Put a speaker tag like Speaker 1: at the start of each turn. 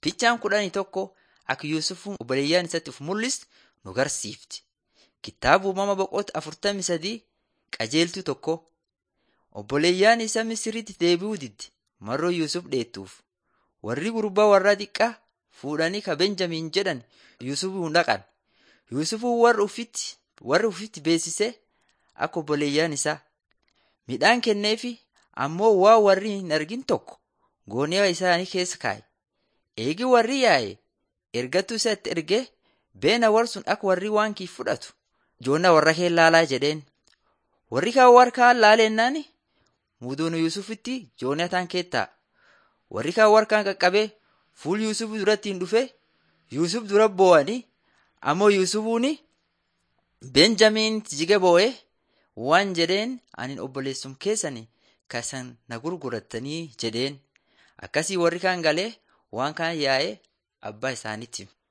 Speaker 1: Fichaan kudhanii tokko akka Yuusufuun obboleeyyaan isatti of mul'isu nu garsiifti. Kitaaba uumama boqota afurtamii sadii qajeeltuu tokko obboleeyyaan isa Misiritti deebi'uu didde marroo Yuusuf dheettuuf. Warri gurbaa warra xiqqaa fuudhanii ka Benjamiin jedhan Yuusufuun dhaqan. Yuusufuun warra ufitti warra ufitti beeksisee akka obboleeyyaan isaa midhaan kenneefi ammoo waa warri hin argin tokko goonee isaanii keessa kaa'e. Eegi warri yaa'e ergattuu isatti ergee beena warsun akka warri waan kii fudhatu joonna warra kee laalaa jedheen. Warri kaan warra kaan laaleennaan muduun Yuusufitti joonataan keettaa. Warri kaan warra kaan qaqqabee fuul Yuusuf duratti hin dhufe Yuusuf dura boo'anii ammoo Yuusufuun Benjamiin jige boo'ee waan jedheen ani obboleessum keessani kasan na gurgurattanii jedheen. Akkasii warri kaan galee waan kaan yaa'ee abbaa isaaniitti.